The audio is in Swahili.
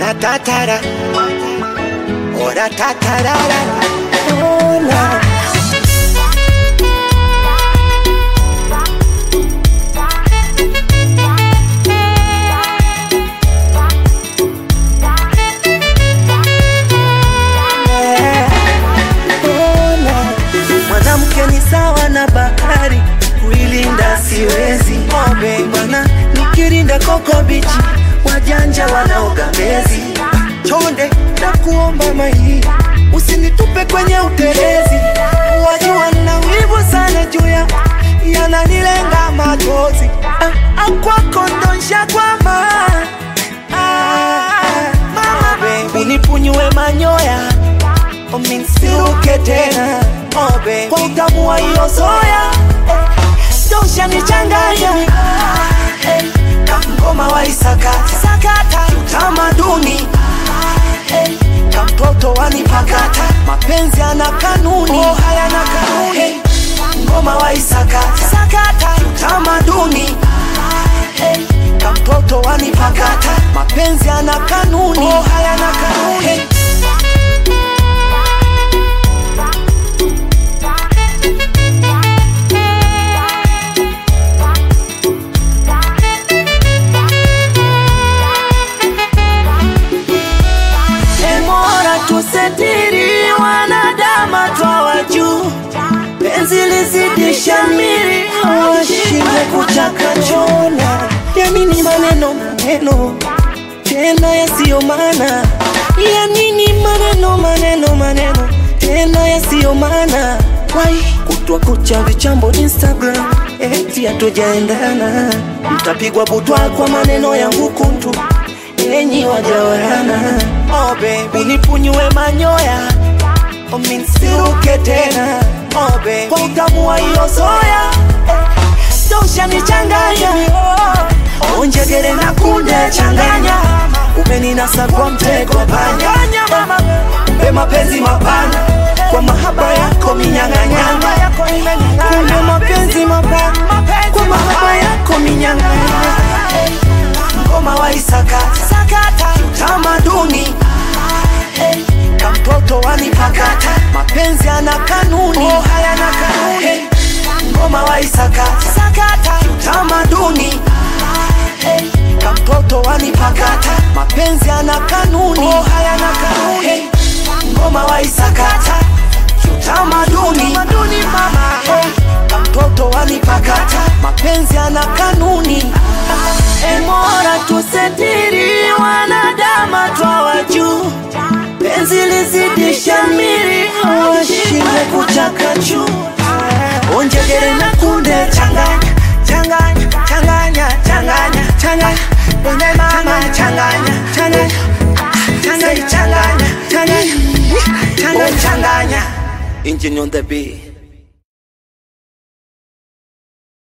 Ora tatara, ora tatarara, ona. Ona. Mwanamke ni sawa na bahari, kuilinda siwezi. Obe bwana, nikirinda koko bichi, wajanja wanaoga mezi. Chonde na kuomba mai, usinitupe kwenye utelezi. Wajua na wivu sana juu ya yananilenga machozi. Ah, ah, kwako ndo nshakwama. Ah, mama baby, unipunyue manyoya uminsiruke tena obe kwa utamu wa hiyo soya tosha nichanganya hey, kamgoma wa isakata sakata utamaduni hey, kamtoto wanipakata mapenzi ana kanuni oh, hayana kanuni hey, ngoma wa isakata sakata utamaduni hey, kamtoto wanipakata mapenzi ana kanuni oh, hayana kanuni hey, Emora tusetiri wanadama twawa juu, penzi lizidisha miri, washinde kuchakachona. Ya nini maneno maneno tena yasiyo maana? Ya nini maneno maneno maneno tena yasiyo maana? Wai kutwa kucha vichambo Instagram, eti hatujaendana, mtapigwa butwa kwa maneno yangu kuntu enyi wajawana oh baby unipunyue manyoya uminsiruke tena oh baby kwa utamu wa hiyo soya tosha nichanganya oh, onjegere na kunde changanya umeninasa kwa mtego panya mpe mapenzi mapana kwa mahaba yako minyang'anyanga kumbe mapenzi mapana kwa mahaba yako minyang'anyanga ngoma wa isakata sakata utamaduni hey, kamtoto wanipakata mapenzi ana kanuni oh, hayana kanuni hey, ngoma wa isakata sakata utamaduni hey, kamtoto wanipakata mapenzi ana kanuni oh, hayana kanuni hey, ngoma wa isakata utamaduni mama hey, kamtoto wanipakata mapenzi ana kanuni Emora tusetiri wanadama twawa juu, penzi lizidisha miri, washinde kuchakachu. Onjegere na kunde changanya changanya changanya changanya changanya Wene mama changanya changanya changanya changanya changanya changanya changanya Engine on the beat